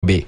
Nairobi.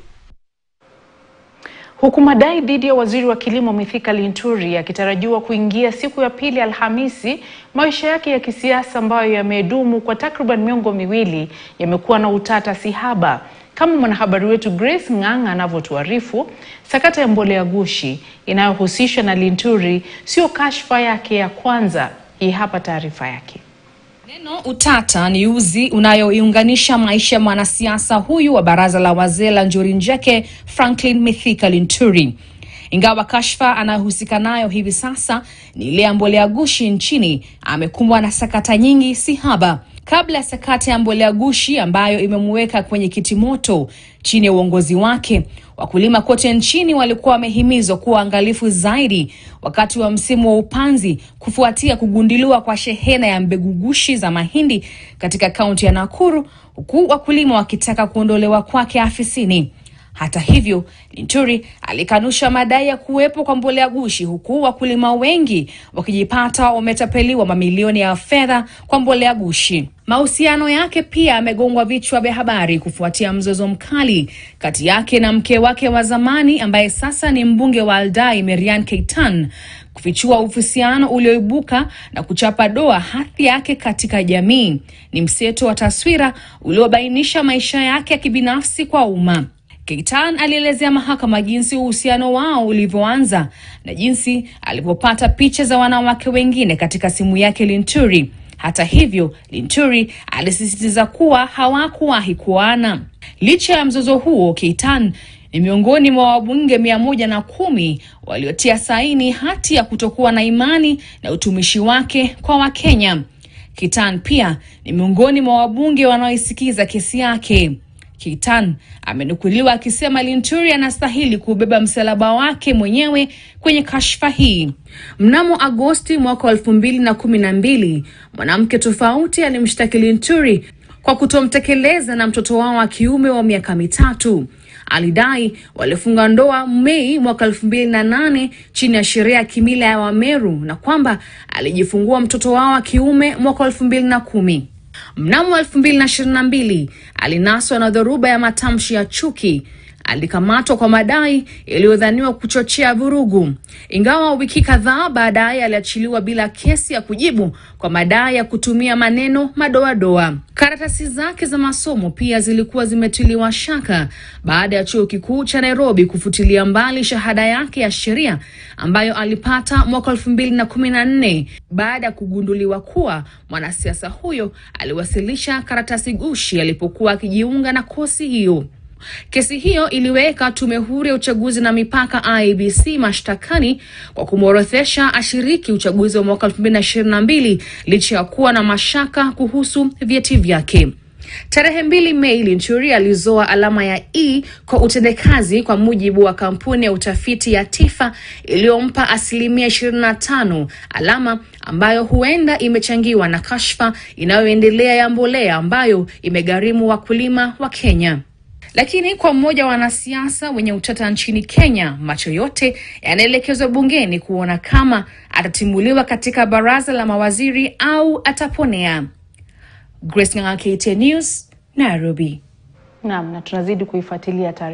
Huku madai dhidi ya waziri wa kilimo Mithika Linturi yakitarajiwa kuingia siku ya pili Alhamisi, maisha yake ya kisiasa ambayo yamedumu kwa takriban miongo miwili yamekuwa na utata sihaba. Kama mwanahabari wetu Grace Ng'ang'a anavyotuarifu, sakata ya mbolea gushi inayohusishwa na Linturi sio kashfa yake ya kwanza. Hii hapa taarifa yake. Neno utata ni uzi unayoiunganisha maisha ya mwanasiasa huyu wa baraza la wazee la Njuri Njeke, Franklin Mithika Linturi. Ingawa kashfa anayohusika nayo hivi sasa ni ile ya mbolea gushi nchini, amekumbwa na sakata nyingi si haba. Kabla ya sakata ya mbolea gushi ambayo imemuweka kwenye kiti moto chini ya uongozi wake, wakulima kote nchini walikuwa wamehimizwa kuwa angalifu zaidi wakati wa msimu wa upanzi kufuatia kugunduliwa kwa shehena ya mbegu gushi za mahindi katika kaunti ya Nakuru, huku wakulima wakitaka kuondolewa kwake afisini. Hata hivyo, Linturi alikanusha madai ya kuwepo kwa mbolea gushi, huku wakulima wengi wakijipata wametapeliwa mamilioni ya fedha kwa mbolea gushi. Mahusiano yake pia yamegongwa vichwa vya habari kufuatia mzozo mkali kati yake na mke wake wa zamani ambaye sasa ni mbunge wa Aldai, Marian Keitan, kufichua uhusiano ulioibuka na kuchapa doa hadhi yake katika jamii. Ni mseto wa taswira uliobainisha maisha yake ya kibinafsi kwa umma. Keitan alielezea mahakama jinsi uhusiano wao ulivyoanza na jinsi alivyopata picha za wanawake wengine katika simu yake Linturi. Hata hivyo, Linturi alisisitiza kuwa hawakuwahi kuoana. Licha ya mzozo huo, Keitan ni miongoni mwa wabunge mia moja na kumi waliotia saini hati ya kutokuwa na imani na utumishi wake kwa Wakenya. Keitan pia ni miongoni mwa wabunge wanaoisikiza kesi yake. Keitan amenukuliwa akisema Linturi anastahili kubeba msalaba wake mwenyewe kwenye kashfa hii. Mnamo Agosti mwaka wa elfu mbili na kumi na mbili mwanamke tofauti alimshtaki Linturi kwa kutomtekeleza na mtoto wao wa kiume wa miaka mitatu. Alidai walifunga ndoa Mei mwaka elfu mbili na nane chini ya sheria ya kimila ya Wameru na kwamba alijifungua mtoto wao wa kiume mwaka elfu mbili na kumi. Mnamo elfu mbili na ishirini na mbili alinaswa na dhoruba ya matamshi ya chuki. Alikamatwa kwa madai yaliyodhaniwa kuchochea vurugu, ingawa wiki kadhaa baadaye aliachiliwa bila kesi ya kujibu kwa madai ya kutumia maneno madoadoa. Karatasi zake za masomo pia zilikuwa zimetiliwa shaka baada ya chuo kikuu cha Nairobi kufutilia mbali shahada yake ya sheria ambayo alipata mwaka elfu mbili na kumi na nne baada ya kugunduliwa kuwa mwanasiasa huyo aliwasilisha karatasi gushi alipokuwa akijiunga na kosi hiyo. Kesi hiyo iliweka tume huru ya uchaguzi na mipaka IEBC mashtakani kwa kumworodhesha ashiriki uchaguzi wa mwaka 2022 licha ya kuwa na mashaka kuhusu vyeti vyake. Tarehe mbili Mei, Linturi alizoa alama ya E kwa utendekazi kwa mujibu wa kampuni ya utafiti ya TIFA iliyompa asilimia 25, alama ambayo huenda imechangiwa na kashfa inayoendelea ya mbolea ambayo imegharimu wakulima wa Kenya. Lakini kwa mmoja wa wanasiasa wenye utata nchini Kenya, macho yote yanaelekezwa bungeni kuona kama atatimuliwa katika baraza la mawaziri au ataponea. Grace Ng'ang'a, KTN News, Nairobi. Naam, na tunazidi kuifuatilia taarifa